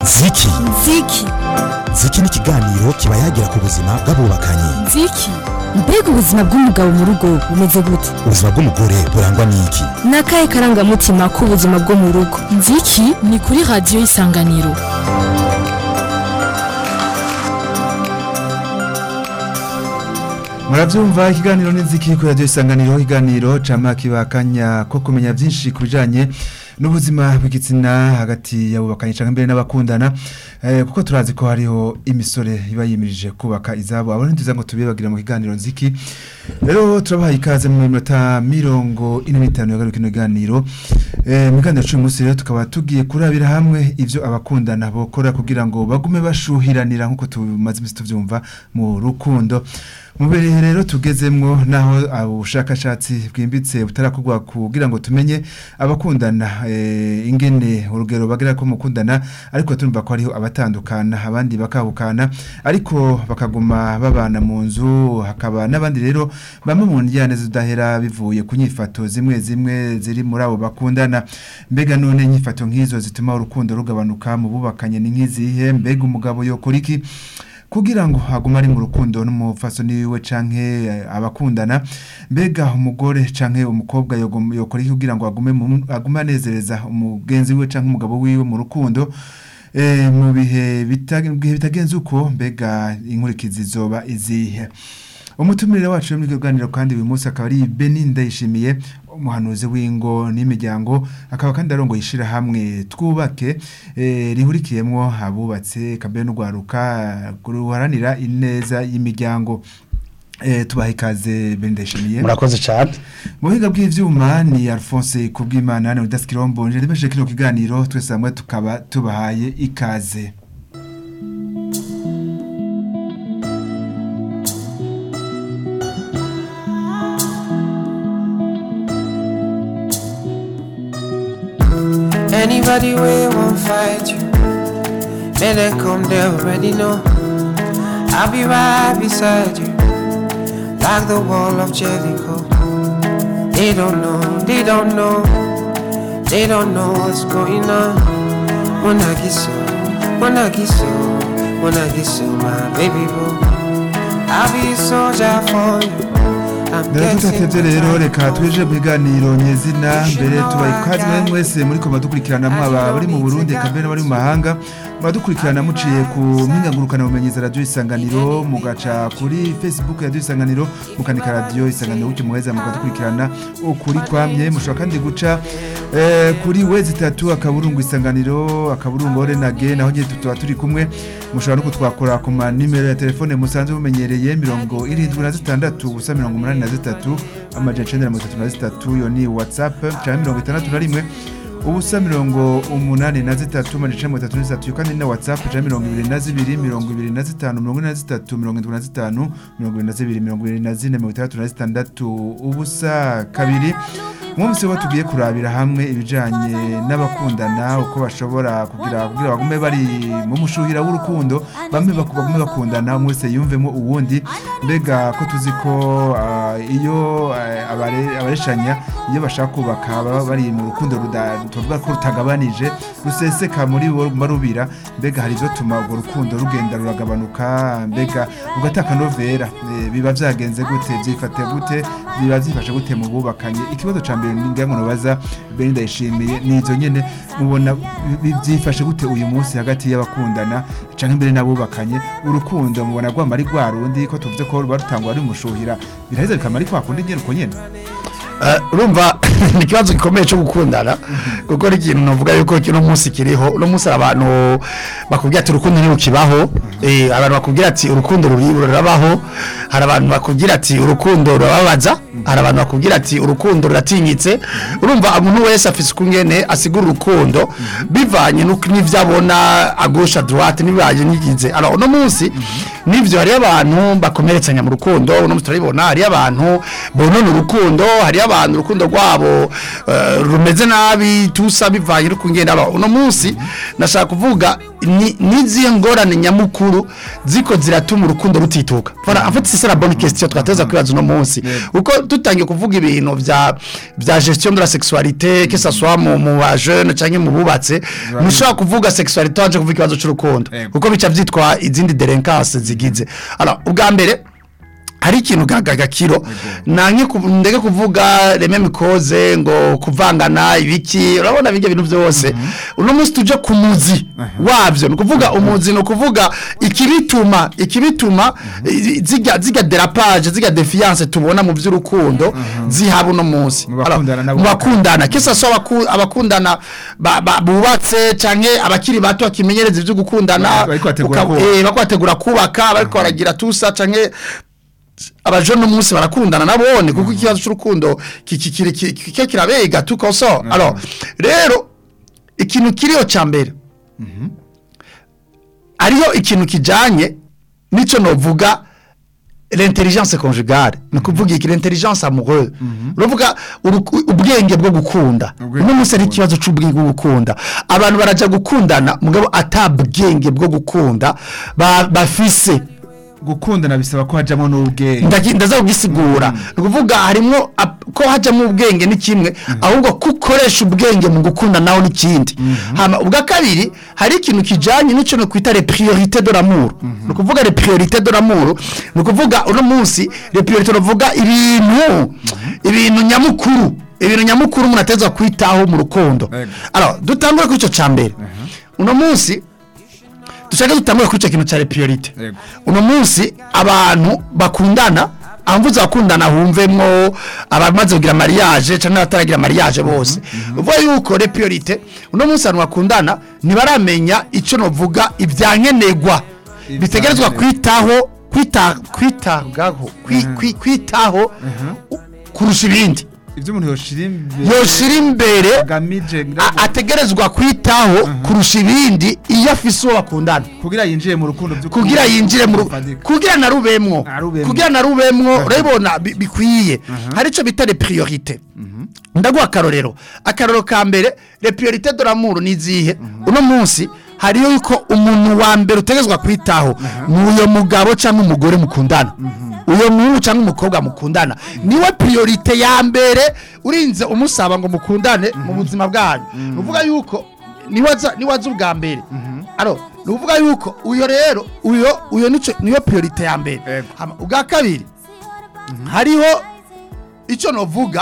ziki nziki ziki ni ikiganiro kiba yagira ku buzima bw'abubakanye nziki mbega ubuzima bw'umugabo mu rugo bumeze gute ubuzima bw'umugore burangwa n'iki ni akahe karangamutima k'ubuzima bwo mu rugo nziki ni kuri radiyo y'isanganiro murabyumva ikiganiro n'inziki kuri radiyo isanganiro ikiganiro cama kibakanya ko kumenya byinshi ku bijanye n'ubuzima bw'igitsina hagati y'abubakanye cyangwa mbere n'abakundana eh, kuko turazi ko hariho imisore iba yimirije kubaka izabo abo ntiza ngo tubibagira mu kiganiro nziki rero turabaha ikaze mu minota mirongo ine n'itanu yagaruka kino kiganiro eh, mu kiganiro cy'uyu munsi rero tukaba tugiye kurabira hamwe ivyo abakundana bokora kugira ngo bagume bashuhiranira nk'uko tumaze imisi tuvyumva mu rukundo mu bihe rero tugezemwo naho ubushakashatsi bwimbitse butarakorwa kugira ngo tumenye abakundana eh, ingene urugero bagira ko mukundana ariko turumva ko hariho abatandukana abandi bakahukana ariko bakaguma babana mu nzu hakaba n'abandi rero bamwe mu njyane zidahera bivuye ku nyifato zimwe zimwe ziri muri abo bakundana mbega none inyifato nk'izo zituma urukundo rugabanuka mu bubakanye ni nk'izihe mbega umugabo yokora iki kugira ngo agume ari mu rukundo n'umufasoni wiwe canke eh, abakundana mbega umugore canke umukobwa yogom- yokora iki kugira ngo agume mu- agume anezereza umugenzi wiwe canke umugabo wiwe mu rukundo eh, mu bihe bita- mu bihe bitagenze uko mbega inkurikizi zoba izihe umutumire wacu muri kiganiro kandi uyu munsi akaba ari Beni Ndayishimiye umuhanuzi w'ingo n'imiryango akaba kandi arongoye ishirahamwe twubake eh, rihurikiyemwo abubatse kabere n'ugwaruka ruharanira ineza y'imiryango eh, tubaha ikaze Beni Ndayishimiye murakoze cyane mu buhinga bw'ivyuma ni Alphonse Kubwimana na Udas Kirombonje ndibeshe kino kiganiro twese hamwe tukaba tubahaye ikaze Anybody we won't fight you, man, they come they already know. I'll be right beside you, like the wall of Jericho. They don't know, they don't know, they don't know what's going on. When I get so, when I get so, when I get so, my baby boo, I'll be a soldier for you. I'm Rero tutatevye rero reka twije mu biganiro nyezina mbere tubaye ikaze mwe mwese muri ko badukurikirana mwaba bari mu Burundi kabere bari mu mahanga muradukurikirana muciye ku mpinga ngurukana bumenyi za radio isanganiro mugaca kuri Facebook ya radio isanganiro mukanika radio isanganiro uke muheza mukadukurikirana ukuri kwamye mushobora kandi guca eh, kuri wezi tatu akaburungu isanganiro akaburungu orenage naho nyine tuba turi kumwe mushobora no kutwakora ku ma nimero ya telefone musanzwe mumenyereye mirongo irindwi na zitandatu ubusa mirongo umunani na zitatu amajana icenda na mirongo itatu na zitatu iyo ni whatsapp canke mirongo itandatu na rimwe ubusa mirongo umunani na zitatu amajana icenda na mirongo itatu na zitatu iyo kandi ni na whatsapp canke mirongo ibiri na zibiri mirongo ibiri na zitanu mirongo ine na zitatu mirongo indwi na zitanu mirongo ibiri na zibiri mirongo ibiri na zine mirongo itandatu na zitandatu ubusa kabiri umunsi wo tugiye kurabira hamwe ibijanye n'abakundana uko bashobora kugira kugira bagume bari mu mushuhira w'urukundo bamwe baku- bagume bakundana umwe wese yumvemo uwundi mbega ko tuzi ko ah, iyo ah, abare- abareshanya iyo bashaka kubaka baba bari mu rukundo ruda- tuvuga ko rutagabanije ruseseka muri bo ruguma rubira mbega hari ivyo tuma urwo rukundo rugenda ruragabanuka mbega ugataka novera eh, biba vyagenze gute vyifate gute biba vyifashe gute mu bubakanye ikibazo ca mbere ningira ngo nobaza Beni ndayishimiye nizo nyene mubona bi- vyifashe gute uyu munsi hagati y'abakundana canke mbere n'abubakanye urukundo mubona rwama ari rwa rundi ko tuvuze ko ruba rutangwa ari mushuhira biraheza bikama ari kwa kundi nyene uko nyene Eh, urumva ni ikibazo gikomeye cyo gukundana kuko ari ikintu navuga yuko kino munsi kiriho uno munsi hari abantu bakubwira ati urukundo ntirukibaho eh, abantu bakubwira ati urukundo ruri- rurabaho hari abantu bakubwira ati urukundo rurababaza hari abantu bakubwira ati urukundo ruratinyitse urumva umuntu wese afise ukungene asigura urukundo bivanye n'uko- n'ivyo abona agusha droite n'ibanye n'igize alors uno munsi nivyo hariyo abantu bakomeretsanya mu rukundo uno munsi turabibona hariyo abantu bonona urukundo hariyo abantu urukundo rwabo eh, rumeze nabi tusa bivanye no kungenda aba uno munsi nashaka kuvuga ni niziye ngorane nyamukuru ziko ziratuma urukundo rutituka voilà en fait c'est ça la bonne question twateza kwibaza uno munsi uko tutangiye kuvuga ibintu vya vya gestion de la sexualité que ça soit mu mu ba jeune canke mu bubatse ntushobora kuvuga sexualité wanje kuvuga ikibazo c'urukundo Yego. kuko bica vyitwa izindi delinquance zigize alors ubwa mbere hari ikintu gagakiro nanke ku- ndeke kuvuga reme mikoze ngo kuvangana ibiki urabona bijya bintu byose uno munsi tuje ku muzi wabyo ni ukuvuga umuzi ni ukuvuga ikibituma ikibituma i- ziga ziga derapage ziga defiance tubona mu by'urukundo zihaba uno munsi Mu bakundana Alors, nabo mu bakundana kisa so abaku- abakundana ba- ba- bubatse canke abakiri bato bakimenyereza ibyo gukundana Bariko bategura uka- kubaka. eh, bariko bategura kubaka bariko baragira tusa canke abajone umunsi barakundana nabone kuko ikibazo cy'urukundo ki- ki- kiri- ki- ki- ki- kirabega tukoso alors rero ikintu kiriyo ca mbere ariyo ikintu kijanye nico novuga l'intelligence conjugale ni ukuvuga iki l'intelligence amoureuse uravuga uruku- ubwenge bwo gukunda Ubwenge uno munsi ari bwo ikibazo c'ubwenge bwo gukunda abantu baraja gukundana mugabo ata bwenge bwo gukunda ba- bafise gukundana bisaba ko hajamo n'ubwenge ndagi- ndaza kugisigura ni ukuvuga harimo ap- ko hajyamo ubwenge ni kimwe ahubwo ko ukoresha ubwenge mu gukunda nawe n'ikindi hama ubwa kabiri hari ikintu kijyanye n'icyo no kwita le priorité de l'amour ni ukuvuga le priorité de l'amour ni ukuvuga uno munsi le priorité ruvuga ibintu ibintu nyamukuru ibintu nyamukuru umuntu ateza kwitaho mu rukundo Yego. alors dutangure kuri icyo cya mbere uno munsi dushaka dutangure kuri icyo kintu cya le priorité Yego. uno munsi abantu bakundana amvuze abakundana humvemwo abamaze kugira mariage cyangwa abataragira mariage bose uvuga yuko le priorité uno munsi abantu bakundana ntibaramenya icyo novuga ibyankenegwa bitegerezwa kwitaho kwita kwitabwaho kwi- kwi- kwitaho u- kurusha ibindi ibyo umuntu yoshira imbere yoshira imbere agamije a- ategerezwa kwitaho kurusha ibindi iyo afise uwo bakundana kugira yinjire mu rukundo by'ukuri kugira yinjire mu ru- Rufatika. kugira na rubemwo Arubemwo. kugira na rubemwo urabibona bi- bikwiye hari icyo bita le priorité ndaguha akarorero akarorero ka mbere le priorité de l'amour ni izihe uno munsi hariyo yuko umuntu wa mbere utegezwa kwitaho ni uyo mugabo cyangwa umugore mukundana uyo muhungu cyangwa umukobwa mukundana niwe priorité ya mbere urinze umusaba ngo mukundane mu buzima bwanyu ni ukuvuga yuko niwaza niwaza ubwa mbere aro ni ukuvuga yuko uyo rero uyo uyo nico niyo priorite ya mbere Yego. Hama ubwa kabiri hariho icyo novuga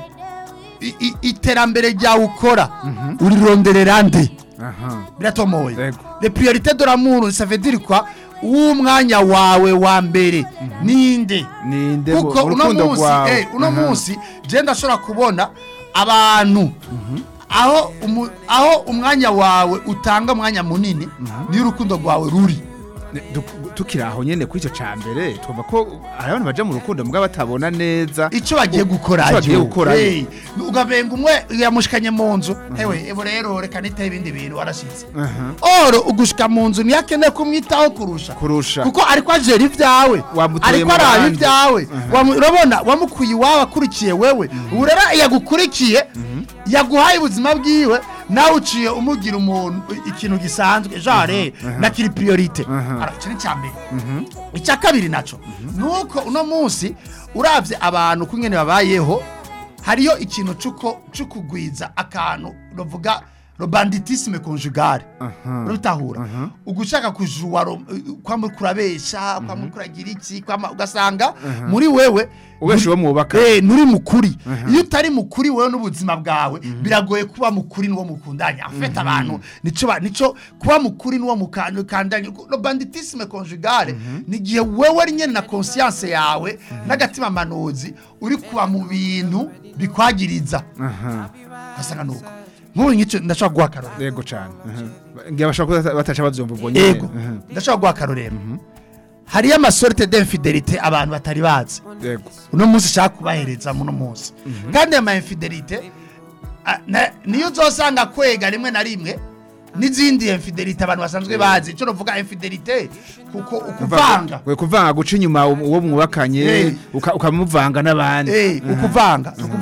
i- i- iterambere ryawe ukora urironderera nde aha biratomoye Yego. le priorite de l'amour ça veut dire quoi w'umwanya wawe wa mbere ninde ninde mu kuko uno rukundo munsi rwawe eh, uno Aha. munsi je ndashobora kubona abantu aho umu- aho umwanya wawe utanga umwanya munini niyo urukundo rwawe ruri Ne- du- tukiri aho nyene kuri icyo ca mbere twumva ko hari abantu baja mu rukundo mugabo batabona neza icyo bagiye gukora Ico bagiye gukora hey, ugabenga umwe yamushikanye mu nzu hewe ebo rero reka nitaho ibindi bintu warashize Aha. oro ugushika mu nzu niyo akeneye kumwitaho kurusha kurusha kuko ariko ajera ibyawe Wamutoye ariko mu araba bandi. ibyawe Wamu- urabona wamukuye iwawe akurikiye wewe ubu rero yagukurikiye yaguhaye ubuzima bwiwe nawe uciye umugira umuntu ikintu gisanzwe jare na kiri priorite Ara, ico ni icya mbere icya kabiri naco nuko uno munsi uravye abantu kungene babayeho hariyo ikintu cuko cukugwiza akantu bavuga robanditisme conjugale urabitahura ugushaka kujuwa ro- kwama kurabesha kwama kuragira iki kwama ugasanga muri wewe ubeshe uwo mwubaka Eh, nuri mukuri iyo utari mukuri wewe n'ubuzima bwawe biragoye kuba mukuri n'uwo mukundanya afite abantu nico ba- nico kuba mukuri n'uwo mukandanya no banditisme conjugale ni igihe wewe ari nyene na conscience yawe n'agatima manuzi uri kuba mu bintu bikwagiriza aha gasanga nuko nk'ubu nk'icyo ndashobora guha akarorero yego cane aha. ngira bashobora kuba bataca bavyumva ubwo nyene yego Aha. ndashobora guha akarorero hariyo amasorte d'infidelite abantu batari bazi yego uno munsi ushaka kubahereza muno munsi kandi ayo ma infidelite ah, na- niyo uzosanga kwega rimwe na rimwe n'izindi infidelite abantu basanzwe bazi icyo novuga infidelite kuko ukuvanga we kuvanga guca inyuma uwo mwubakanye Eh. uka- ukamuvanga n'abandi Eh, ukuvanga ni ukuvuga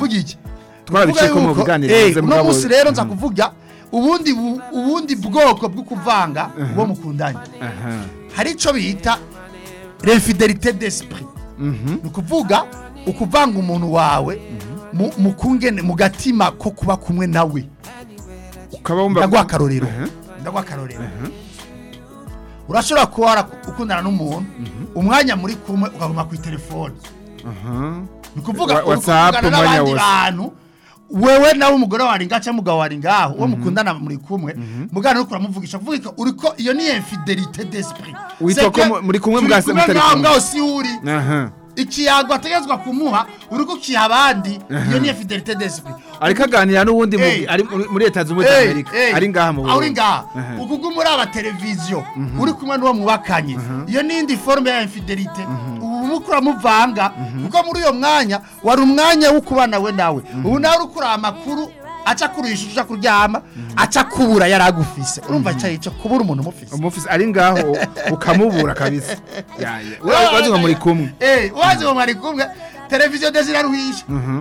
kuvuga iki Twarabicaye ko mu Kuvuga biganiro yuko, eh, bivuze uno mugabo- munsi rero nza kuvuga ubundi bu- ubundi bwoko bwo kuvanga uwo mukundanye aha hari ico bita l'infidelité d'esprit mhm ni ukuvuga ukuvanga umuntu wawe mu- mu kungene mu gatima ko kuba kumwe nawe ukaba wumva ndaguha akarorero Aha. ndaguha akarorero urashobora kuba wara- ukundana n'umuntu umwanya muri kumwe ukaguma ku telefone aha ni ukuvuga Wa- uri WhatsApp kuvugana umwanya n'abandi wose. bantu wewe nawe umugore wawe ari ngaho cyangwa umugabo wawe ari ngaho uwo mukundana muri kumwe mugana uriko uramuvugisha kuvuga ko uriko iyo ni infidelité d'esprit Witwa C'est ko que mu- muri kumwe turi bwa- kumwe mutari ngaho kumwe. ngaho si uri aha ikiyago ategetswe kumuha uriko ukiha abandi iyo ni infidelité d'esprit ariko aganira n'uwundi mu- Eh. ari muri- muri leta zunze ubumwe za amerika ari ngaha mu aho uri Burundi. ngaha Aha. ukugu muri aba televiziyo uri kumwe n'uwo mwubakanye iyo ni indi forme ya infidelite ubu muko uramuvanga kuko muri uyo mwanya wari umwanya wo kubana we nawe ubu nawe uri kuraba amakuru aca kurisha uja kuryama aca kubura yari agufise urumva icyo icyo kubura umuntu umufise umufisi ari ngaho ukamubura kabisa Ya, ya. Ura- urazi ngo muri kumwe Eh, wazi ngo mwari kumwe televiziyo desira ruhisha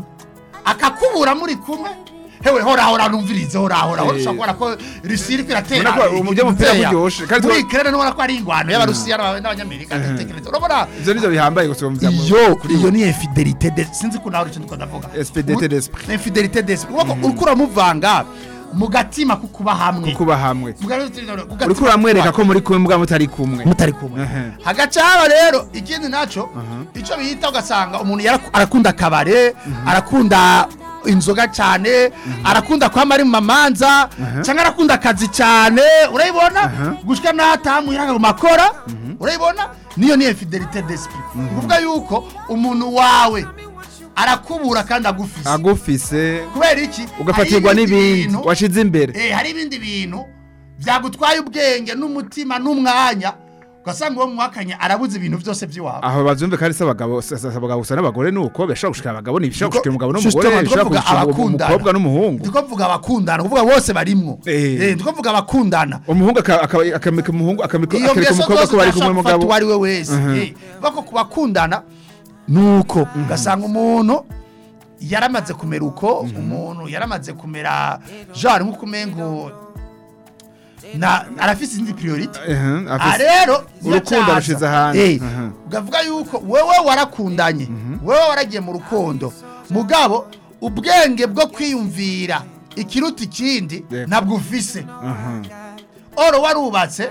akakubura muri kumwe hewe hora hora numvirize hora hora Eh. ushobora kubona ko rusiri iratera Ubona ko umujyi w'umupira buryoshe, kandi muri tuba- Ukraine nubona ko ari ingwano y'abarusiya n'aba- n'abanyamerika dutekereza urabona ivyo nivyo bihambaye gusumvya mu- iyo kuri iyo we. ni infidelité de sinzi ko nawe icyo ndiko ndavuga Infidelité d'esprit. Ni infidelité d'esprit uriko uriko uramuvanga mu gatima ko kuba hamwe kuba hamwe Mu gatima ko kuba uriko uramwereka ko muri kumwe mbwa mutari kumwe mutari kumwe Ehe. hagaca haba rero ikindi naco ico bita ugasanga umuntu yaraku- arakunda akabare arakunda inzoga cyane arakunda kwama ari mu mamanza cyangwa arakunda akazi cyane urayibona gushika n'atamuhira mu makora urayibona niyo ni infidelité d'esprit ni ukuvuga yuko umuntu wawe arakubura kandi agufise agufise kubera iki ugafatirwa Hari ibindi n'ibindi bintu- washize imbere Eh, hari ibindi bintu byagutwaye ubwenge n'umutima n'umwanya ugasanga uwo mwakanye arabuze ibintu byose by'iwabo aho bazumve kandi se abagabo se- se- abagabo gusa n'abagore nuko bishobora gushikira abagabo ni bishobora gushikira umugabo n'umugore Justement, bishobora tukavuga gushikira abakundana. umukobwa n'umuhungu ndiko mvuga abakundana kuvuga bose barimwo Eh. Eh, ndiko mvuga abakundana umuhungu aka- aka- akamika umuhungu akamika iyo akereka ngeso umukobwa zose ko bari kumwe zirashobora gufata n'umugabo uwo ari we wese Eh, bako ku bakundana nuko ugasanga umuntu yaramaze kumera uko umuntu yaramaze kumera genre nk'uko umengo na arafise izindi priority Ehe, Ah, afise- rero urukundo yacaza. arushize ahandi. Eh, Mhm. ukavuga yuko wewe warakundanye wewe waragiye mu rukundo mugabo ubwenge bwo kwiyumvira ikiruta ikindi Yego. ntabwo ufise Aha. oro warubatse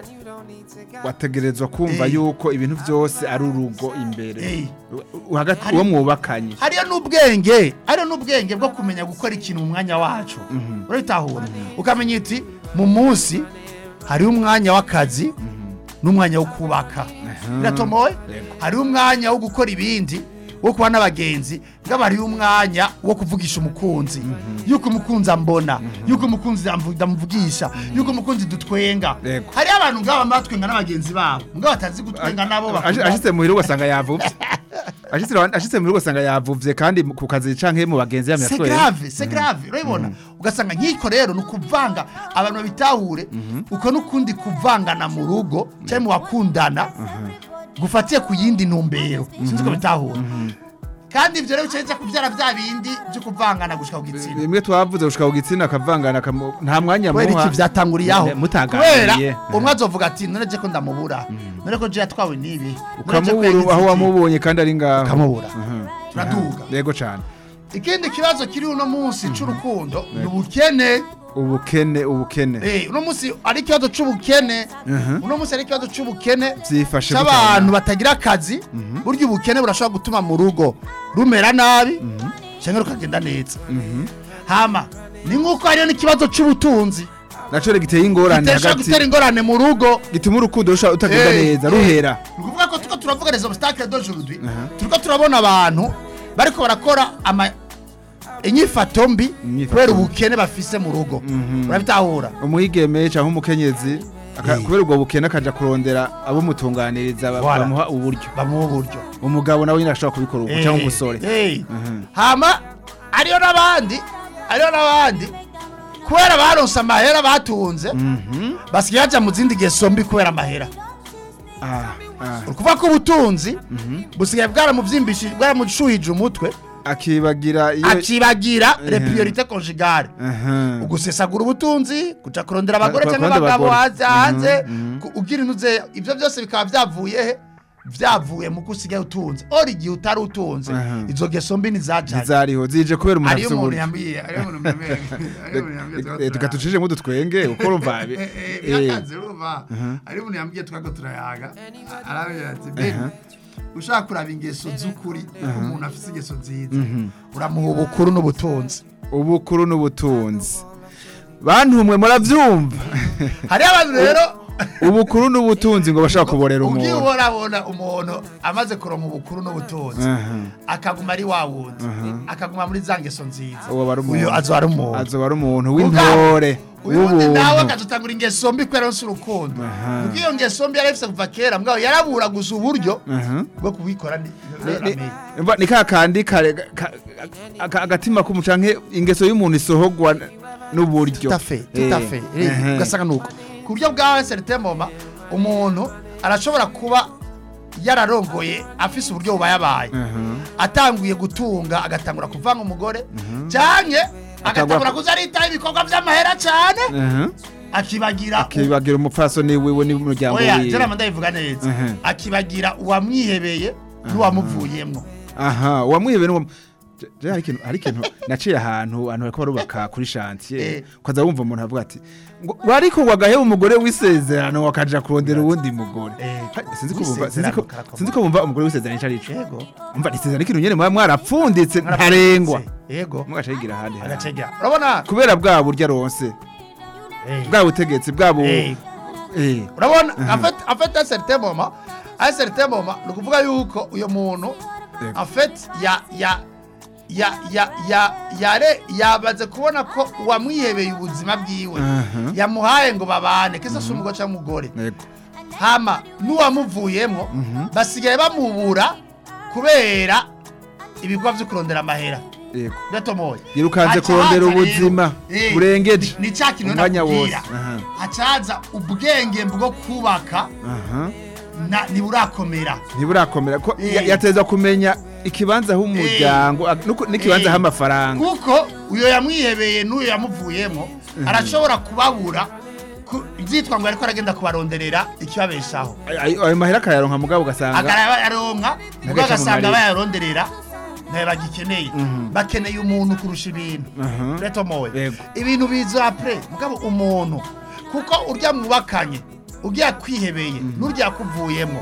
wategerezwa kumva Eh. yuko ibintu byose ari urugo imbere Eh. U- hagati Hari- uwo mwubakanye hariyo n'ubwenge hariyo n'ubwenge bwo kumenya gukora ikintu mu mwanya wacu urabitahura ukamenya iti mu munsi hariho umwanya w'akazi n'umwanya wo kubaka biratomoye Yego. hariho umwanya wo gukora ibindi wo kuba n'abagenzi ngabo hariho umwanya wo kuvugisha umukunzi yuko umukunzi ambona yuko umukunzi amvu- ndamuvugisha yuko umukunzi dutwenga Yego. hariho abantu ngabo bama batwenga n'abagenzi babo ngabo batazi gutwenga nabo Ashi- bakunda ashitse muhira ugasanga yavuvye Ashitse- ashitse muhira ugasanga yavuvye kandi mu- ku kazi canke mu bagenzi yamye c'est grave c'est grave urabibona ugasanga nk'iko rero ni ukuvanga abantu babitahure uko n'ukundi kuvangana mu rugo cyangwa mu bakundana gufatiye ku yindi ntumbero sinzi ko bitahura kandi ibyo rero bicaye kubyara bya bindi byo kuvangana gushika ku gitsina bimwe twavuze gushika ku gitsina akavangana akamu- nta mwanya kubera muha iki byatanguriye aho Ne- mutaganiriye. kubera umwe azovuga ati none je ko ndamubura none ko je yatwawe n'ibi none je ko ukamubura yagize aho iki?" wamubonye kandi ari ngaho ukamubura Mhm. turaduga yego cane ikindi kibazo kiri uno munsi c'urukundo ni ubukene ubukene ubukene Eh, uno munsi ari ikibazo c'ubukene Mhm. uno munsi ari ikibazo c'ubukene Vyifashe c'abantu gute? batagira akazi burya ubukene burashobora gutuma mu rugo rumera nabi cyangwa rukagenda neza hama ni nk'uko hariyo n'ikibazo c'ubutunzi naco rero giteye ingorane giteshobora hagati gutera ingorane mu rugo gituma urukundo rusha utagenda Eh, neza eh. ruhera ni ukuvuga ko turiko turavuga les obstacles d'aujourd'hui turiko turabona abantu bariko barakora ama inyifato mbi Inyifato kubera mbi. ubukene bafise mu rugo urabitahura umwigeme canke umukenyezi aka- Eh. kubera ubwo bukene akaja kurondera abo mutunganiriza ba- Voilà. bamuha uburyo bamuha uburyo umugabo nawe nyine ashobora kubikora ubu cyangwa Eh, umusore eh. Mhm. hama ariyo n'abandi ariyo n'abandi kubera baronse amahera batunze basigaye baja mu zindi ngeso mbi kubera amahera Ah, ah. uri kuvuga ko ubutunzi busigaye bwaramuvyimbishije bwaramushuhije umutwe akibagira iyo akibagira Eh. le priorite conjugale Aha. ugusesagura ubutunzi kuja kurondera abagore Ku- cyangwa kurondera abagabo abagore. hanze hanze Mhm, mhm. ku- ugira inuze ibyo byose bikaba byavuye he byavuye mu kusigaye utunze ori igihe utari utunze Aha. izo ngeso mbi ntizajanye ntizariho zije kubera umuntu hariyo afite umuntu uburyo yambwiye hariyo umuntu yambwiye hariyo umuntu yambwiye Eh, turiko tuka tucije ngo dutwenge uko urumva Eh, eh, eh, birakaze urumva hariyo umuntu yambwiye twako turayaga arabwira ati baby ushaka kuraba ingeso z'ukuri ko umuntu afite ingeso nziza uramuha ubukuru n'ubutunzi ubukuru n'ubutunzi bantumwe murabyumva hariyo abantu rero ubukuru n'ubutunzi ngo bashaka kuborera ugiye umuntu urabona umuntu amaze kuronka ubukuru n'ubutunzi Aha. akaguma ari wa wundi akaguma muri za ngeso nziza uwo bari umuntu uyu azoba ari umuntu azoba ari umuntu w'intore uyu wundi nawe w'ubuntu akazutangura ingeso mbi kubera yose urukundo kuko iyo ngeso mbi yari afise kuva kera mbwaho yarabura gusa uburyo Aha. bwo kubikora ni- Ni- ni- mba- ni ka kandi kare ka- ka- ka- agatima k'umucanke ingeso y'umuntu isohogwa n'uburyo tout à fait tout à Eh, fait ehe. Eh, ugasanga nuko ku buryo bwa certain moment umuntu arashobora kuba yararongoye afise uburyo bubayabaye atanguye gutunga agatangura kuvanga umugore cyane agatangura kuza aritaho ibikorwa by'amahera cyane Aha. akibagira akibagira umupfasoni wiwe n'umuryango oya wiwe jera ndabivuga neza Mhm. akibagira uwamwihebeye n'uwamuvuyemwo aha uwamwihebe n'uwam Je- je hari ikintu hari ikintu naciye ahantu abantu bariko barubaka kuri chantier Eh. ukaza wumva umuntu avuga ati ngo wariko wagaheba umugore w'isezerano wakaja kurondera uwundi mugore Eh, Ha, sinzi ko bumva sinzi w'isezerano ko karakomeye. sinzi ko bumva umugore w'isezerano ico arico yego umva isezerano ikintu nyene muba mwarapfunditse ntarengwa yego mugaca yigira ahandi hantu. agacegera urabona kubera bwa buryo aronse Eh. bwa butegetsi bwa bu Eh. eh urabona afite afite certain moment a certain moment ni ukuvuga yuko uyo muntu Yego. afite ya ya ya ya ya yare yabaze kubona ko uwamwihebeye ubuzima bwiwe Aha. yamuhaye ngo babane kisa si umugore cyangwa umugore yego hama n'uwamuvuyemo basigaye bamubura kubera ibikorwa byo kurondera amahera yego gatomoye Yirukanze Haca kurondera haza ubuzima rero, eh, burengeje ni cya kintu umwanya nakubwira wose. Aha. hacaza ubwenge bwo kubaka aha na ntiburakomera ntiburakomera ko Eh. ya- yateza kumenya ikibanza h'umuryango ag- nuko- n'ikibanza Eh. h'amafaranga kuko uyo yamwihebeye n'uyo yamuvuyemo arashobora kubabura ku- byitwa ngo ariko aragenda kubaronderera ikibabeshaho Ayo- ayo mahera akayaronka mugabo ugasanga akaraba yaronka ubwo Agaca mu agasanga marira. bayaronderera ntayo bagikeneye bakeneye umuntu kurusha ibintu Aha. retomowe Yego. ibintu biza apure mugabo umuntu kuko urya mwubakanye urya kwihebeye n'urya kuvuyemo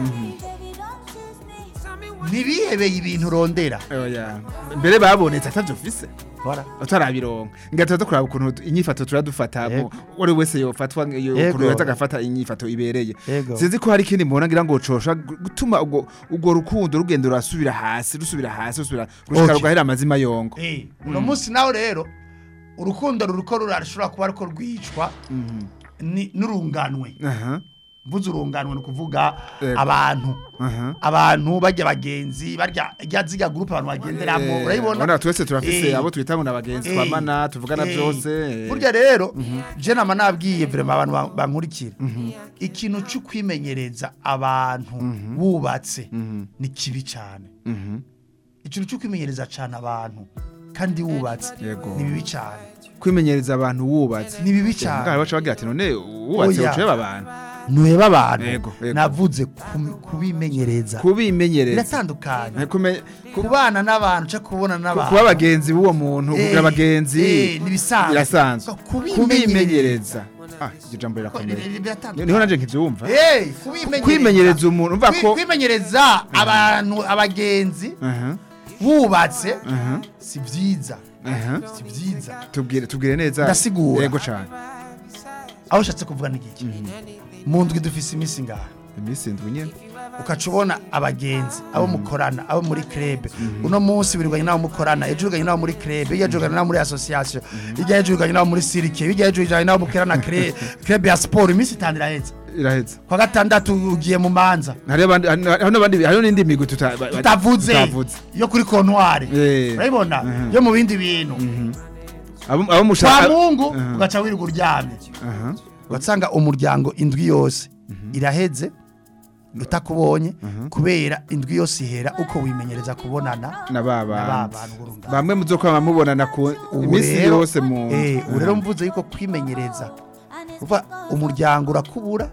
ntibihebeye ibintu urondera Oya. mbere babonetse atavyo ufise utarabironka ngatuza zo kuraba ukuntu inyifato turadufata Yego. uri wese yofatwa yo- Yego. ukuntu yoza agafata inyifato ibereye Yego. sinzi ko hari ikindi mbona ngira ngo cosha gutuma ubwo ubwo rukundo rugenda rusubira hasi rusubira hasi rusubira gushika Okay. rugahera amazima yongo Eh, uno munsi nawe rero urukundo ruriko rurashobora kuba ariko rwicwa ni- n'urunganwe aha mvuze urunganwe ni ukuvuga Yego. abantu aha abantu barya bagenzi barya rya ziga gurupe abantu bagenderamo Eh, urayibona urabona twese turafise Eh. abo twita ngo n'abagenzi Eh. twamana tuvugana Eh. byose eh. burya rero je nama nabwiye vrema abantu ba- bankurikira ikintu cyo kwimenyereza abantu bubatse ni kibi cyane Mhm. ikintu cyo kwimenyereza cyane abantu kandi wubatse Yego. ni bibi cyane kwimenyereza abantu wubatse ni bibi Mugabo cyane baca bagira ati none wubatse Oya. uceba abantu ntuheba abantu Yego, yego. navuze ku- kubimenyereza kubimenyereza biratandukanye Eh, kume- ku- kubana n'abantu cyangwa kubona n'abantu kuba abagenzi b'uwo muntu Eh, kugira abagenzi eh, nibisanzwe. birasanzwe Kubimenyereza. kubimenyereza ah iryo jambo Ko- rirakomeye ni- ni- biratandukanye. niho nanje nkivyumva Hey, kubimenyereza. kwimenyereza umuntu umva Kwi- ko kwimenyereza abantu abagenzi aha bubatse aha si byiza aha si byiza tubwire tubwire neza Ndasigura. yego cyane aho ushatse kuvuga n'igiki mu ndwi dufise iminsi ngaha iminsi indwi nyene ukaca ubona abagenzi abo mukorana abo muri krebe uno munsi wiriganye n'abo mukorana ejo uriganye n'abo muri krebe hirya ejo uriganye n'abo muri association hirya ejo uriganye n'abo muri sirike hirya ejo uriganye n'abo mukorana kre- krebe ya siporo iminsi itanu iraheze iraheze kwa gatandatu ugiye mu manza hari abandi hari n'abandi hari n'indi migwi tuta- ba- ba- tutavuze tutavuze yo kuri kontwari Eh. urabibona Mhm. yo mu bindi bintu abo abo kwa mushaka mungu Aha. ugaca wirirwa uryamye aha ugasanga umuryango indwi yose iraheze utakubonye kubera indwi yose ihera uko wimenyereza kubonana na ba na ba bandi bantu burunga bamwe muzo kwama mubonana ku Ubu iminsi rero- yose mu eh ubu rero mvuze yuko kwimenyereza uva umuryango urakubura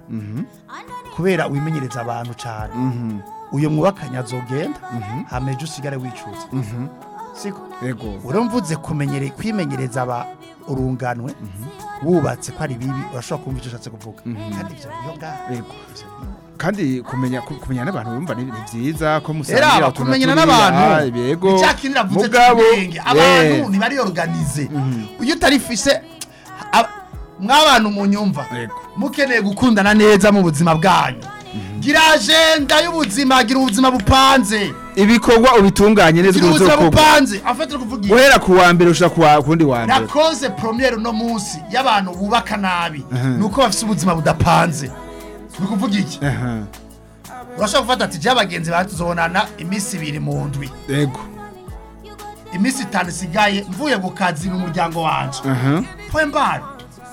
kubera wimenyereza abantu cyane uyu mwubakanye azogenda hameje usigare wicuza siko yego rero mvuze kumenyere kwimenyereza aba urunganwe wubatse ko ari bibi urashobora kumva icyo ushatse kuvuga kandi ibyo niyo ngaho yego kandi kumenya ku- kumenya n'abantu bumva ni ni byiza ko Era musangira aba utuntu kumenyana turiya, n'abantu yego icyakinira mvuze mugabo cy'ubwenge abantu yes. ntibari organize iyo utarifise ab- mw'abantu munyumva Yego. mukeneye gukundana neza mu buzima bwanyu gira agenda y'ubuzima gira ubuzima bupanze ibikorwa ubitunganye neza gira ubuzima uzokorwa bupanze afite kuvuga iki? guhera ku wa mbere ushaka ku wa- ku wundi wa mbere nakoze promiyeri uno munsi y'abantu bubaka nabi ni uko bafite ubuzima budapanze ni ukuvuga iki Aha, urashobora gufata ati jya abagenzi bawe tuzobonana iminsi ibiri mu ndwi yego iminsi itanu isigaye mvuye ku kazi mu muryango wanje aha pwe mbari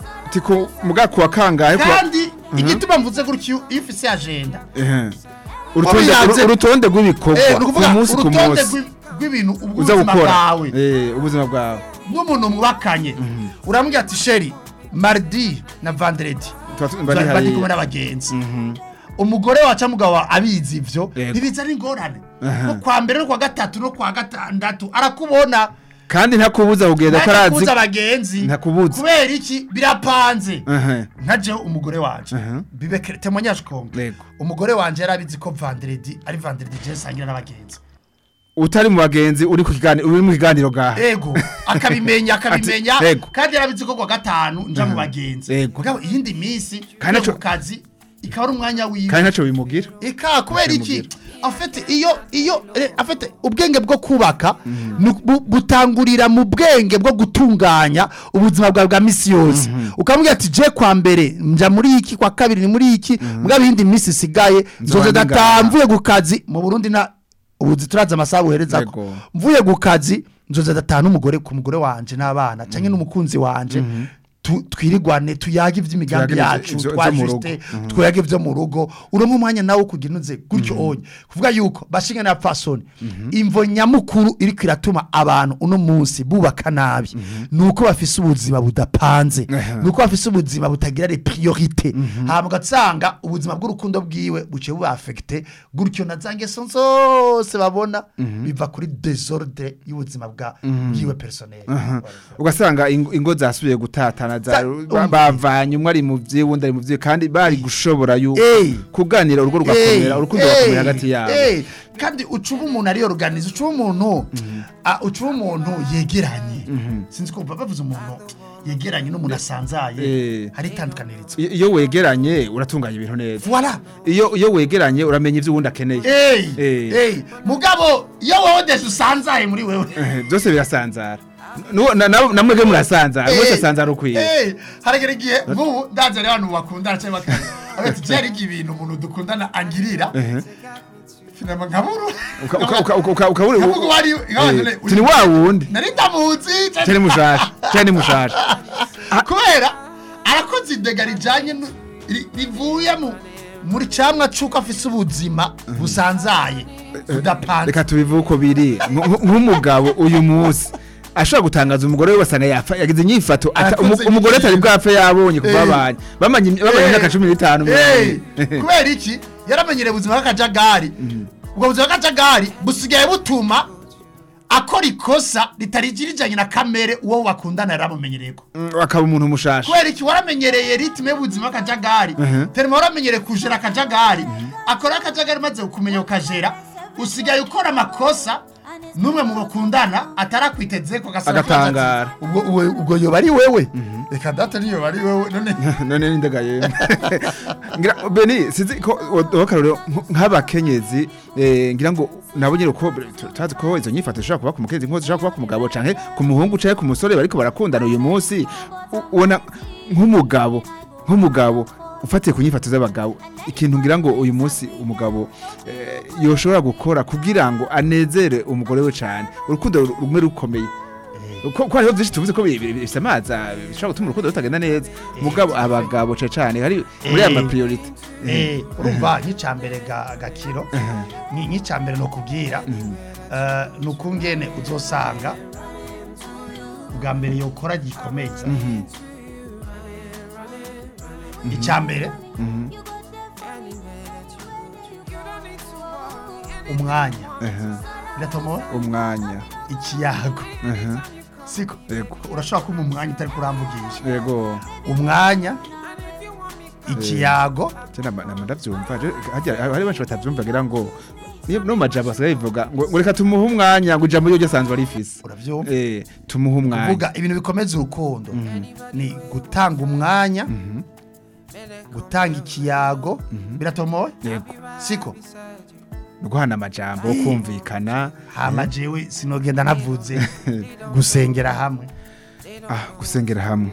tiko muga ku wa kangahe ku wa- kandi igituma mvuze gutyo iyo ufise agenda Aha. urutonde Wabiyanze- urutonde rw'ibikorwa Eh, ni ku ukuvuga munsi ku urutonde munsi rw'i- rw'ibintu uza ubuzima gukora bwawe Eh, ubuzima bwawe n'umuntu mwubakanye uramubwira ati sheri mardi na vendredi Tuba tu- bari bari hariya. kumwe n'abagenzi umugore wacu mugabo wawe abizi ivyo Yego. ntibiza n'ingorane Aha. no kwa mbere no kwa gatatu no kwa gatandatu arakubona kandi ntakubuza kugenda ko arazi ntakubuza abagenzi Ntakubuza. kubera iki birapanze Aha. nkajeho umugore wanje Aha. bibe témoignage komple Yego. umugore wanje yari abizi ko vendredi ari vendredi je sangira n'abagenzi utari mu bagenzi uri ku kiganiro uri mu kiganiro gaha ego akabimenya akabimenya Ati, ego. kandi yarabizi ko kwa gatanu nja mu bagenzi Ego. mugabo iyindi minsi Kandi yo aco- ku kazi ikaba ari umwanya wiwe kandi ntacyo bimugira eka kubera iki Bimubwira. afite iyo iyo eh, afite ubwenge bwo kubaka nu- bu- butangurira mu bwenge bwo gutunganya ubuzima bwawe bwa misi yose ukamubwira ati je kwa mbere nja muri iki kwa kabiri ni muri iki mugabo iyindi minsi isigaye nzoze ndi ngaha. dataha mvuye ku kazi mu burundi na ubu turazi amasaha buhereza ko Yego. mvuye ku kazi nzoze dataha n'umugore ku mugore wanje n'abana canke n'umukunzi wanje tu- twirigwane tuyage ivy'imigambi Tuyage yacu ivyo- ivyo mu rugo. twajiste twege vyo mu rugo uronka umwanya nawe kugira unuze gutyo onye kuvuga yuko bashinga na fasoni imvo nyamukuru iriko iratuma abantu uno munsi bubaka nabi nuko bafise ubuzima budapanze Aha. nuko bafise ubuzima butagira les priorité hama ugasanga ubuzima bw'urukundo bwiwe buciye buba affecté gutyo na za ngeso zose babona biva kuri desordre y'ubuzima bwa bwiwe personnel ugasanga ingo ingo zasubiye gutatana za- Za- ba- umve. bavanye umwe ari mu vye wundi ari mu vye kandi bari gushobora yuko Eh. kuganira urugo rugakomera Eh, urukundo eh, rugakomera hagati yabo eh, kandi ucuba umuntu ari organize ucuba umuntu ah, ucuba umuntu yegeranye sinzi ko bavuze umuntu yegeranye n'umuntu asanzaye Eh. hari itandukanirizo I- iyo wegeranye uratunganya ibintu neza voilà iyo iyo wegeranye uramenya ivyo uwundi akeneye Hey, Eh. hey. mugabo iyo wowe desi usanzaye muri wewe Eh, byose birasanzara Nuwo- na- na- namwe bwe murasanzara Eh, mwese asanzara ukwiye eh, haragera igihe nk'ubu ndazi rero abantu bakundana cyangwa bakundana agati byari ibintu umuntu dukundana angirira finama nkaburu Uka- uka- uka- uka- uka- ukabura Nkavuga uwo ari- nk'abantu ne- turi wa wundi nari ndamuzi cyane mushasha cyane mushasha kubera arakoze idega rijyanye nu- ri- rivuye mu muri cyamwa cy'uko afise ubuzima busanzaye budapanze reka tubivuge uko biri Nk- nk'umugabo uyu munsi ashobora gutangaza umugore we basanga yapfa yagize inyifato ata- Arakoze umu- umugore atari inyifato. bwapfe yabonye kuva Eh. babanye bamanye bamanye Eh. imyaka cumi n'itanu Eh, mirongo kubera iki yaramenyereye ubuzima bw'akajagari ubwo buzima bw'akajagari busigaye butuma akora ikosa ritarigirijanye na kamere uwo bakundana yaramumenyereye ko ine. akaba umuntu mushasha kubera iki waramenyereye ritime y'ubuzima bw'akajagari terima waramenyereye kujera akajagari akora akajagari maze kumenya ukajera usigaye ukora amakosa n'umwe mu bakundana atarakwiteze ko gasaba Agatangara. ubwo ubwo- ubwo yoba ari wewe reka data niyo ari wewe none none n'indega yemwe ngira beni sinzi ko wakarero nk'abakenyezi eh, ngira ngo nabo nyine uko tu- tuzi ko izo nyifato zishobora kuba ku mukenyezi nk'uko zishobora kuba ku mugabo canke ku muhungu canke ku musore bariko barakundana uyu munsi u- ubona nk'umugabo nk'umugabo ufatiye ku nyifato z'abagabo ikintu ngira ngo uyu munsi umugabo eh, yoshobora gukora kugira ngo anezere umugore we cane urukundo ru- rumwe rukomeye ko ko hariho byinshi tuvuze ko bi- bi- bifite amazi ah, bishobora gutuma urukundo rutagenda neza mugabo abagabo cane cane hari muri aya Eh. mapriorite Eh, urumva nk'icyambere gakiro ni nk'icyambere ni ukubwira eh, ni ukungene uzosanga bwa mbere yokora gikomeza icyambere umwanya biratomoye umwanya ikiyago Aha, siko yego urashobora kumva umwanya utari kuramvugisha yego umwanya ikiyago cyane nama ndabyumva je- harya hari benshi batabyumva ngira ngo niyo no majambo basigaye bivuga ngo ngo reka tumuhe umwanya ngo ijambo ryo ryasanzwe rifise urabyumva eh tumuhe umwanya kuvuga ibintu bikomeza urukundo ni gutanga umwanya gutanga ikiyago biratomoye yego siko no guhana amajambo kumvikana hama jewe sinogenda navuze gusengera hamwe ah gusengera hamwe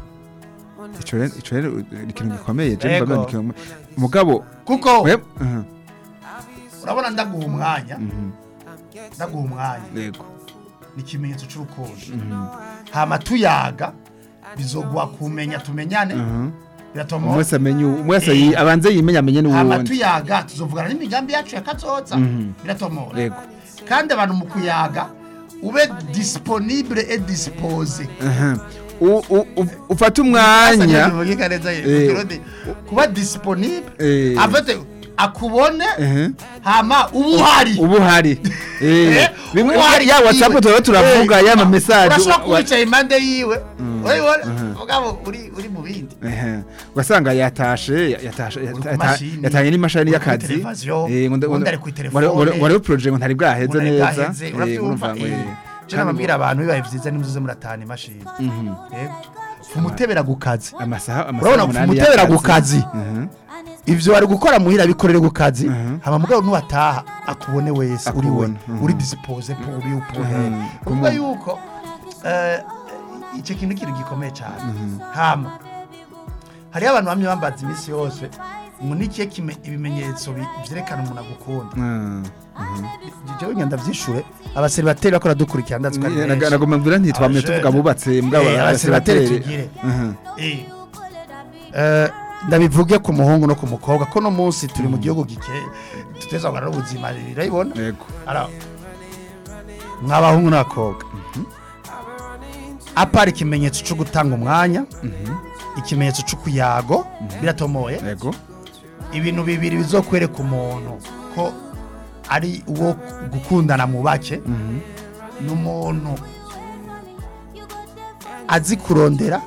ico rero ico rero ni ikintu gikomeye je Yego. mbona ni ikintu mugabo kuko we aha, urabona ndaguha umwanya mhm, ndaguha umwanya yego ni ikimenyetso cy'urukundo hama tuyaga bizoguha kumenya tumenyane mhm. biratomoye umwese amenye uwo- umwese yi- abanze yimenya amenye hama n'uwundi tuyaga tuzovugana n'imigambi yacu ya kazoza Mhm. biratomoye yego kandi abantu mu kuyaga ube disponible et dispose aha U- u- u- ufata umwanya Eh. kuba disponible Eh. afite akubone ehe hama uba uhari ubu hari eh Eh, bimwe uba uhari ya whatsapp yiwe. tuba turavuga Eh, ya ma message urashobora wa- kuba wicaye impande yiwe urabibona mhm. mugabo uri uri mu bindi ehe ugasanga yatashe yatashe Uri ku yata- mashini, yatanye n'imashini uri kuri y'akazi televiziyo, ngo nda- ubundi ngo- ari kuri ngo- telefone. ngo- ngo rero projet ngo ntari bwaheze Ubona neza bwaheze, eh, urabyumva urumva ngo, eh. eh, Je kandi nababwira abantu bibaye vyiza nimuze muratahana imashini Mhm. yego umutebera ku kazi amasaha amasaha urabona umunani umutebera ku y'akazi. kazi Mhm. ivyo wari gukora muhira bikorere ku kazi Mhm. hama mugabo nuwataha akubone wese uri we Akubone, mhm. uri dispose po uri upone Mhm. kuvuga Kumu- yuko eh, icyo kintu kintu gikomeye cyane hama hariho abantu bamwe bambaza iminsi yose ngo nikiye kime ibimenyetso bi- vyerekana umuntu agukunda Mhm. jewe ngenda vyishure abaseribateri bakora dukurikira ndazi ko ari Naga- benshi nagomba mbwira ntitwamye Abajene. tuvuga bubatse mbwa Eh, abaseribateri tugire Mhm. Eh. Eh, ndabivuge ku muhungu no ku mukobwa ko no munsi turi mu gihugu gike tuteza kugarura ubuzima rirayibona yego ara mw'abahungu n'abakobwa apara ikimenyetso cyo gutanga umwanya ikimenyetso cy'ukuyago biratomoye yego ibintu bibiri bizokwereka umuntu ko ari uwo gukundana mu bake ni umuntu azi kurondera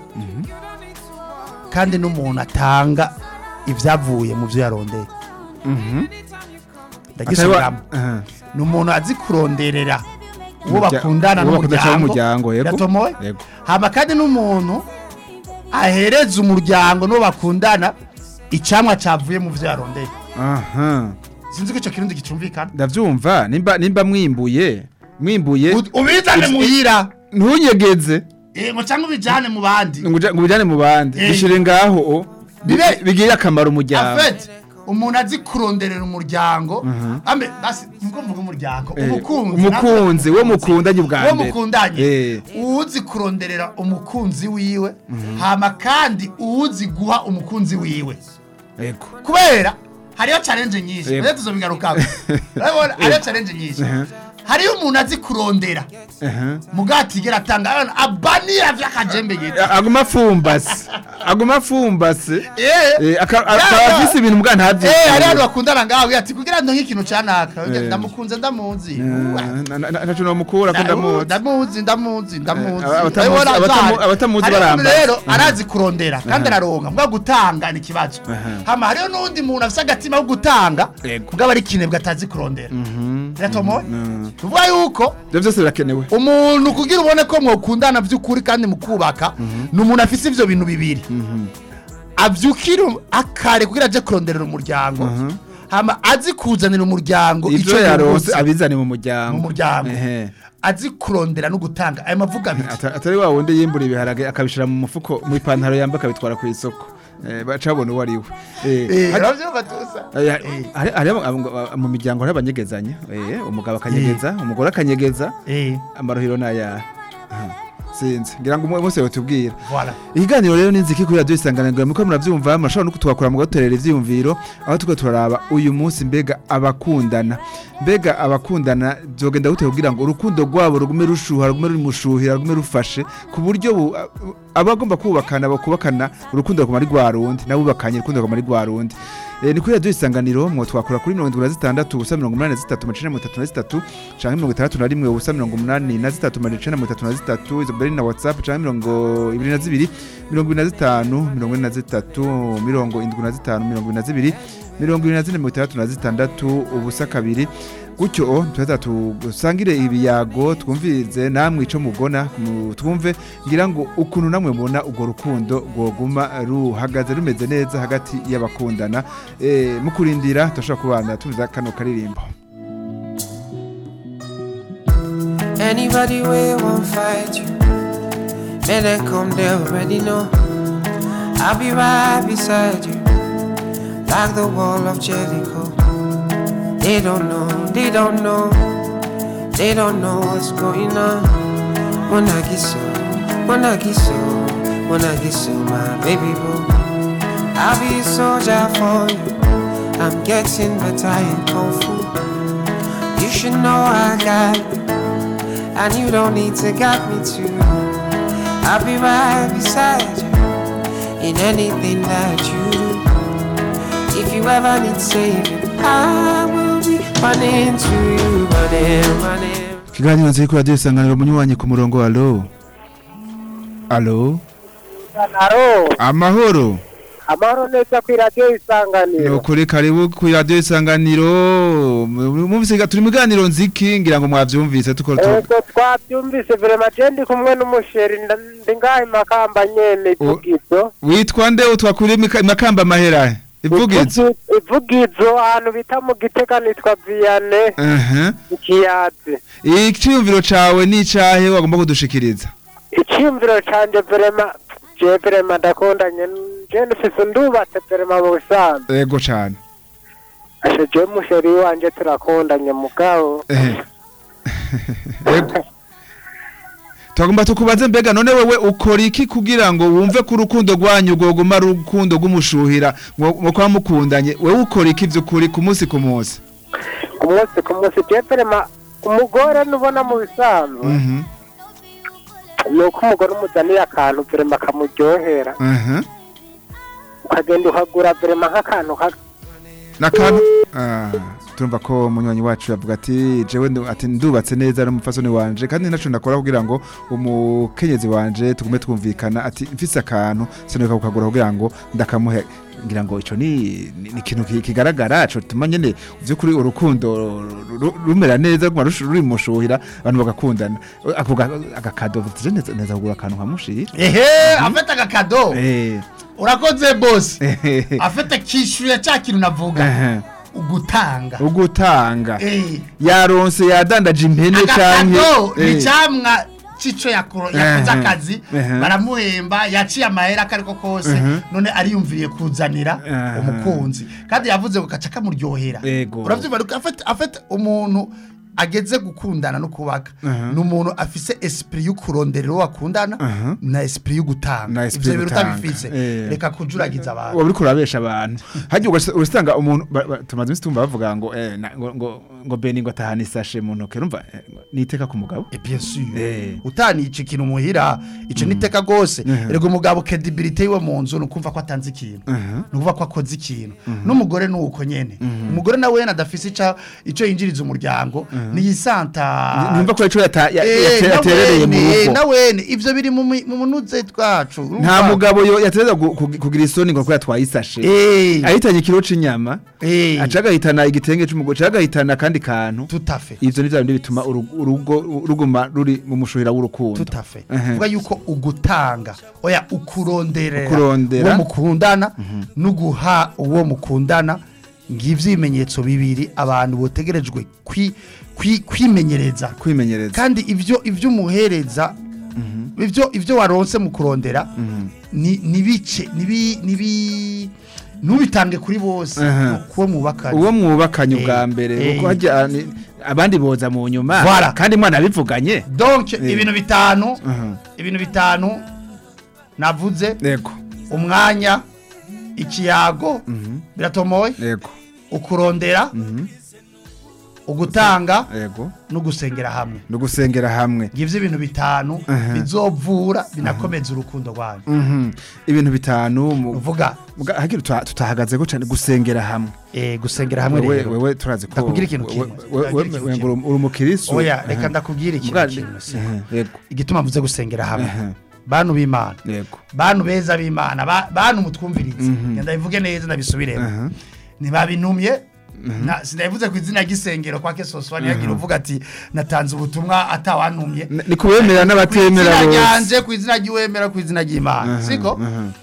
kandi n'umuntu atanga ibyavuye mu byo yarondeye Mhm. ndagisubiramo Aha. ni umuntu azi kuronderera uwo Umurya- bakundana uwo bakundana n'umuryango n'umuryango, yego. biratomoye Yego. hama kandi n'umuntu ahereza umuryango n'uwo bakundana icamwa cavuye mu vyo yarondeye aha sinzi ko ico kirundi gicumvikana ndavyumva nimba nimba mwimbuye mwimbuye U- ubizane Uzi- muhira ntunyegeze Eh, ngo cyangwa ubijane mu bandi ngo uja- ngo ubijane mu bandi Eh. bishire ngaho o. Bibe- Bi- bigirire akamaro umuryango afete umuntu azi kuronderera umuryango ambe basi nubwo mvuga umuryango Eh, umukunzi umukunzi natwe wo mukundanye ubwa uwo mbere mukundanye Eh. uwuzi kuronderera umukunzi wiwe hama kandi uwuzi guha umukunzi wiwe yego kubera hariyo challenge nyinshi Yego. rero tuzobigarukako urabona hariyo challenge nyinshi hariyo umuntu azi kurondera Aha. mugatigera atanga abana abanira vy'akajembe gito A- aguma afumbase aguma afumbase eh Eh, aka- Ya, akaba ya. afise ibintu mbwa ntavyo Eh, hari abantu bakundana ngawe ati kugira ngo nk'ikintu canaka Eh. ndamukunze ndamuzi Uwa. ntaco nomukura ko ndamuzi ndamuzi ndamuzi ndamuzi Eh, abatamuzi- Urabona, abatamu- azahari. abatamuzi Hariho umuntu barambaza. rero arazi kurondera kandi araronka mbwa gutanga ni ikibazo Aha. hama hariho n'undi muntu afise agatima ko gutanga Yego. mbwa ari kinebwe atazi kurondera biratomoye Mhm. tuvuga yuko ivyo vyose birakenewe umuntu kugira ubone ko mwokundana by'ukuri kandi mukubaka ni umuntu afise ivyo bintu bibiri avyukira akare kugira aje kuronderera umuryango hama azi kuzanira umuryango ivyo ico yaronse yungutse abizane mu muryango mu muryango Ehe. azi kurondera no gutanga aya mavuga abiri Ata- atari wa wundi yimbura ibiharage akabishira mu mufuko mu ipantaro yambaye akabitwara ku isoko Eh, baca babona uwo ari we Eh, Eh, hari- uravyumva tusa Eh, Eh. hari- hari abo- abo- mu miryango hari abanyegezanya Eh, umugabo akanyegeza umugore akanyegeza Eh, amarohero n'ayahe sinzi ngira ngo umwe wese yotubwira voilà ikiganiro rero n'inziki kuri radiyo isanganiro muko murabyumva murashobora no kutwakura mugatorera ivyiyumviro aho tuko turaraba uyu munsi mbega abakundana mbega abakundana byogenda gute kugira ngo urukundo rwabo rugume rushuha rugume rumushuhira rugume rufashe ku buryo bu- abagomba kubakana bakubakana urukundo ruguma ari rwa rundi nabubakanye urukundo ruguma ari rwa rundi Eh, ni kuri radiyo isanganiro mwo twakura kuri mirongo indwi na zitandatu ubusa mirongo umunani na zitatu amajana mirongo itatu na zitatu canke mirongo itandatu na rimwe ubusa mirongo umunani na zitatu amajana icenda na mirongo itatu na zitatu izo mbere na whatsapp canke mirongo ibiri na zibiri mirongo ibiri na zitanu mirongo ine na zitatu mirongo indwi na zitanu mirongo ibiri na zibiri mirongo ibiri na zine mirongo itandatu na zitandatu ubusa kabiri gutyo tuheza dusangire ibiyago twumvirize namwe ico mugona mu- twumve ngira ngo ukuntu namwe mubona urwo rukundo rwoguma ruhagaze rumeze neza hagati y'abakundana eh, mu kurindira turashobora kubana tumiza kano karirimbo Anybody we won't fight you, man, they come they already know. I'll be right beside you, like the wall of Jericho. They don't know, they don't know, they don't know what's going on. When I get so, when I get so, when I get so, my baby boo, I'll be a soldier for you. I'm getting better in kung fu. You should know I got you. And you don't need to guide me to I'll be right beside you In anything that you do If you ever need saving I will be running to you Running, running ikiganiro nziri kuri radiyo isanganiro munywanyi ku murongo alo alo Aro, amahoro amahoro neza ku radiyo ni isanganiro. ukuri karibu ku radiyo isanganiro mumvise turi mu biganiro nziki ngira ngo mwavyumvise tuko tu- Ego twabyumvise vrema je ndi kumwe n'umusheri nda- ndi ngaha imakamba nyene ivugizo. witwa nde utwakuriye imika- makamba mahera ivugizo Ivugi- Ivugizo ahantu bita mu gitega nitwa Vianney aha ikiyazi. iciyumviro cawe ni icahe wagomba kudushikiriza Iciyumviro canje vrema je vrema ndakundanye je nifise ndubatse vrema mu busanzwe. ego cane Ashe je musheri wanje turakundanye mugabo. ehe ego twagomba tukubaze mbega none wewe ukora iki kugira ngo wumve ko urukundo rwanyu rwoguma ari urukundo rw'umushuhira ngo kwa mukundanye wewe ukora iki vy'ukuri ku munsi ku munsi Ku munsi ku munsi je vrema umugore nubona mu bisanzwe. Mhm, ni uko umugore umuzaniye akantu verema kamuryohera aha ukagenda ukagura verema nk'akantu ka- nakantu ah turumva ko munywanyi wacu yavuga ati jewe ndu- ati ndubatse neza n'umufasoni wanje kandi naco ndakora kugira ngo umukenyezi wanje tugume twumvikana ati mfise akantu sinuka kukagura kugira ngo ndakamuhe ngira ngo ico ni ni ni ikintu ki- kigaragara co tuma nyene vy'ukuri urukundo ru- ru- rumera neza ruguma rushu- rurimushuhira abantu bagakundana ako ga- agakado je neza neza kugura akantu nkamushira ehe afite agakado eh urakoze bosi eh, afite kishyuye cya kintu navuga eh, ugutanga ugutanga Eh, yaronse yadandaje impene canke agakado ni eh, icyamwa c'ico yakoro- yakoze Ehe. akazi Ehe. baramuhemba yaciye amahera akariko kose Ehe. none ariyumviriye kuzanira Ehe. umukunzi kandi yavuze ngo gaca kamuryohera Ego. uravyumva rero afite afite umuntu ageze gukundana no kubaka Ehe. ni umuntu afise esprit yo kurondera uwo bakundana Ehe. na esprit yo gutanga Na esprit ivyo yo bintu gutanga. utabifise Eh. reka kujuragiza abantu waba uriko urabesha abantu hajya ugasa- urasanga umuntu ba- ba- tumaze iminsi tumva bavuga ngo eh, na- ngo ngo ngo beni ngo atahana isashe mu ntoke urumva eh, ngo niteka ku mugabo Et bien sûr Eh. utanica ikintu muhira ico niteka gose Mhm. erega umugabo credibility yiwe mu nzu nukumva ko atanze ikintu Mhm. nukuvuga ko akoze ikintu n'umugore nuko nyene umugore nawe adafise ica ico yinjiriza umuryango niyisanta numva ko ico yata- ya- Eh, yate- na yaterereye mu wene, rugo na wene ivyo biri mu mi- mu munuze twacu nta mugabo yo yatereza gu- kugi- kugira isoni ngo ko yatwaye isashe eh ahitanye ikiro c'inyama eh aca agahitana igitenge c'umugore aca agahitana akandi kantu tout à fait ivyo ni vya bindi bituma urugo urugo ruguma ruri mu mushuhira w'urukundo tout à fait Ehe. vuga yuko ugutanga oya ukuronderera Ukurondera. uwo mukundana no guha uwo mukundana ngivyo ibimenyetso bibiri abantu botegerejwe kwi- kwi- kwimenyereza kwimenyereza kandi ivyo ivyo umuhereza ivyo ivyo waronse mu kurondera ni nibice nibi nibi ntubitange kuri bose Aha. kuwo mwubakanye uwo mwubakanye Eh, ubwa mbere eh. kuko hajya ni- abandi boza mu nyuma Voilà. kandi mwana abivuganye donc Eh. ibintu bitanu Aha. ibintu bitanu navuze yego umwanya ikiyago biratomoye yego ukurondera Mhm. ugutanga yego no gusengera hamwe no gusengera hamwe ngivyo ibintu bitanu Aha. bizovura binakomeza urukundo rwanyu Mhm. ibintu bitanu mu- uvuga muga- hagira tuta- tutahagazeko cyane gusengera hamwe eh, gusengera hamwe wewe rero wewe turazi ko Ndakubwira ikintu we- kimwe. we- we- Ndakubwira ikintu we- kimwe. uri uri umukiristo oya reka Aha. ndakubwira ikintu Muga- kimwe se. Aha, yego igituma mvuze gusengera hamwe Aha. bantu b'imana yego bantu beza b'imana ba- bantu mutwumvirize Mhm. ngenda bivuge neza ndabisubiremo Aha. ntibabintumye na- sinabivuze ku izina ry'isengero kwa kesoswa ntiyagira uvuga ati natanze ubutumwa atawantumye Ni- ni kubemera n'abatemera ku izina bose ryanje ku izina ry'uwemera ku izina ry'imana Aha, siko aha.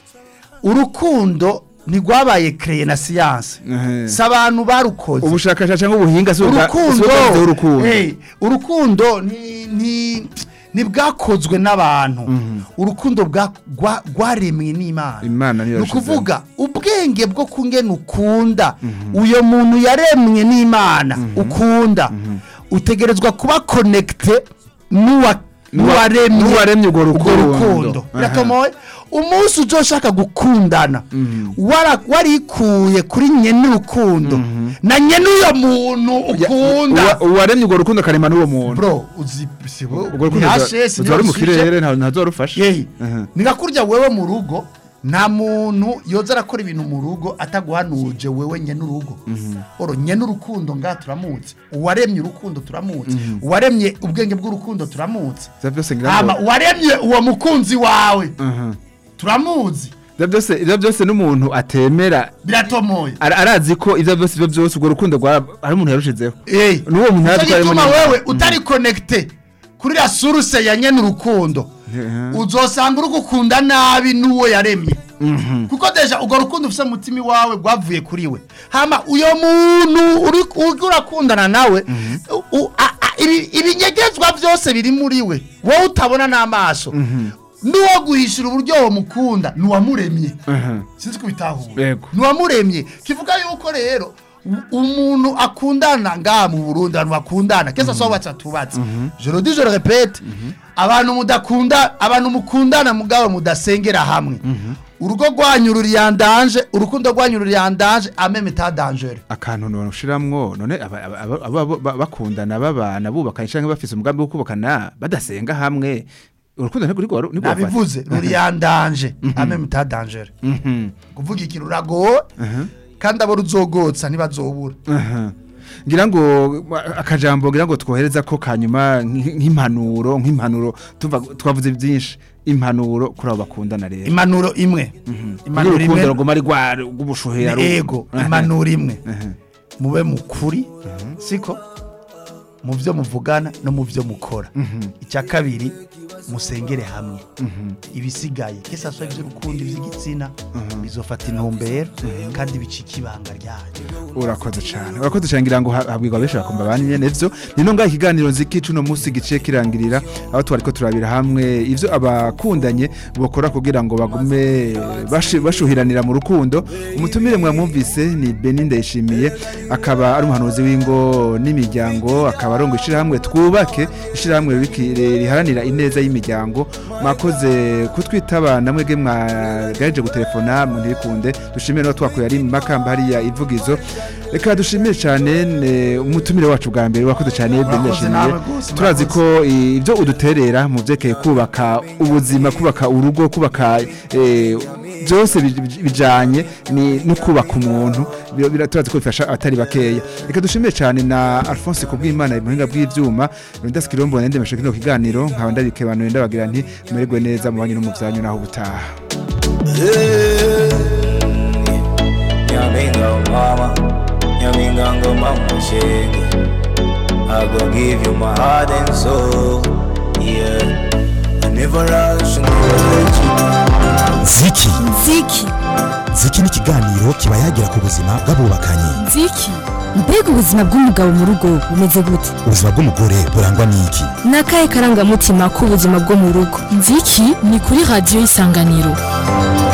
urukundo ntirwabaye kreye na siyanse Aha. si abantu barukoze ubushakashatsi cyangwa ubuhinga si ubwa- si urukundo ubwavuze urukundo hey, urukundo ni ni ntibwakozwe n'abantu urukundo bwa- gwa- rwaremwe n'imana Imana niyo ni yashizemo. ukuvuga ubwenge bwo kungena ukunda uyo muntu yaremwe n'imana ukunda utegerezwa kuba konekite n'uwa n'uwaremye n'uwaremye urwo rukundo. rukundo Aha. biratomoye umunsi uzoshaka gukundana wara- warikuye kuri nyene urukundo na nyene uyo muntu ukunda Uwa- uwaremye urwo rukundo akarema n'uwo muntu bro uzi sibo urwo rukundo ntihashesi ruzaba ruri mu kirere nta ntazo rufashe yeyi Aha. nigakurya wewe mu rugo nta muntu yoza arakora ibintu mu rugo ataguhanuje wewe nyene urugo oro nyene urukundo nga turamuzi uwaremye urukundo turamuzi uwaremye ubwenge bw'urukundo turamuzi Ivyo byose ngira hama ngo uwaremye uwo mukunzi wawe Aha. turamuzi Ivyo byose ivyo byose n'umuntu atemera biratomoye ara- arazi ko ivyo byose ivyo byose urwo rukundo rwa ari umuntu yarushizeho Eh, N'uwo muntu Nico yari atwarimo gituma nyine. wewe utari connecte kuri la source ya nyene urukundo uzosanga uri gukunda nabi n'uwo yaremye kuko deja urwo rukundo ufise mu mutima wawe rwavuye kuri we hama uyo muntu uri uri urakundana nawe u- u- a- a- ibi- ibinyegezwa byose biri muri we wowe utabona n'amaso n'uwo guhishura uburyo wo mukunda n'uwamuremye Aha. sinzi kubitahura Yego. ntiwamuremye kivuga yuko rero u- umuntu akundana ngaha mu burundi abantu bakundana kesa so batsa tubatse je le dis je le répète abantu mudakunda abantu mukundana mugabo mudasengera hamwe urugo rwanyu ruri yandanje urukundo rwanyu ruri yandanje ameme ta danger akantu noshiramwo none aba- aba- aba- aba- aba- bakundana babana bubakanye canke bafise umugambi wo kubakana badasenga hamwe urukundo ntirwo ntirwo ntirwo nabivuze ruri yandanje ameme ta danger Mhm. kuvuga ikintu uragowe kandi abo ruzogotsa ntibazobura Aha. ngira ngo akajambo ngira ngo twohereza ko kanyuma nk'i- nk'impanuro nk'impanuro tuva twavuze byinshi impanuro kuri abo bakundana rero impanuro imwe Kugira impanuro urukundo imwe ruguma ari rwa rw'ubushuhera ni ego impanuro imwe Aha. mube mukuri siko mu byo muvugana no mu byo mukora icya kabiri musengere hamwe ibisigaye kesa so iby'urukundo iby'igitsina bizofata intumbero kandi bicika ibanga ryanyu urakoze cyane urakoze cyane ngira ngo ha- habwirwa benshi bakumva banye nevyo nino ngaho ikiganiro nziki cuno munsi giciye kirangirira aho twariko turabira hamwe ivyo abakundanye bokora kugira ngo bagume bashi- bashuhiranira mu rukundo umutumire mwamwumvise ni Beni Ndayishimiye akaba ari umuhanuzi w'ingo n'imiryango akaba arongo ishirahamwe twubake ishirahamwe riki- riharanira ineza y'imiryango mwakoze kutwitaba namwe ge mwagaje gutelefona mu ntibikunde dushimire no twakuye ari mu makamba hariya ivugizo reka dushimire cyane ne- umutumire wacu bwa mbere wakoze cyane Beni Mwakoze Ndayishimiye namwe rwose, turazi ko i- ibyo uduterera mu byerekeye kubaka ubuzima kubaka urugo kubaka eh, byose bij- bij- bijanye ni no kubaka umuntu Bira- bira- turazi ko bifasha atari bakeya reka dushimire cyane na Alphonse kubw'Imana mu buhinga bw'ivyuma Rundas Kirombo nende meshe kino kiganiro nkaba ndabikebanuye ndabagira nti mumererwe neza mu banyu no mu byanyu naho butaha Nyaminga mama, nyaminga ngoma mushenge I go give you my heart and soul Yeah I never rush, never let you ziki nziki ziki ni ikiganiro kiba yagira ku buzima bw'abubakanye nziki mbega ubuzima bw'umugabo mu rugo bumeze gute ubuzima bw'umugore burangwa n'iki ni akahe karangamutima k'ubuzima bwo mu rugo nziki ni kuri radiyo y'isanganiro